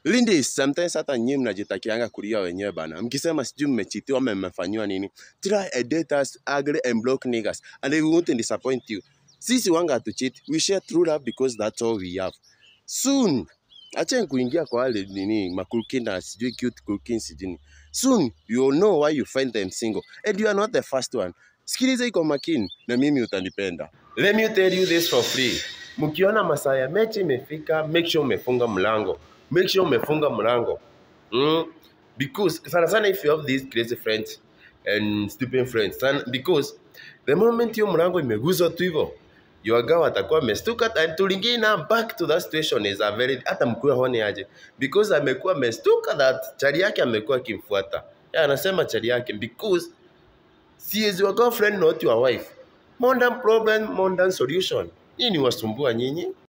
Ladies, sometimes hata nyinyi mnajitakianga kulia wenyewe bana. Mkisema sijui mmechitiwa ama mmefanyiwa nini. Try and date us ugly and broke niggas and they won't disappoint you. Sisi wanga hatu cheat. We share true love because that's all we have. Soon, acheni kuingia kwa wale nini makulkin na sijui cute kulkin sijui. Soon you will know why you find them single and you are not the first one. Sikiliza iko makini na mimi utanipenda. Let me tell you this for free. Mkiona masaa ya mechi imefika, make sure umefunga mlango. Make sure umefunga mlango. Mm? Because sana sana if you have these crazy friends and stupid friends, sana, because the moment hiyo mlango imeguzwa tu hivyo your girl atakuwa amestuka and tulingine na back to that situation is a very hata mkuu hone aje because amekuwa amestuka that chali yake amekuwa akimfuata. Yeah, anasema chali yake because she is your girlfriend not your wife. Modern problem, modern solution. Nyinyi wasumbua nyinyi.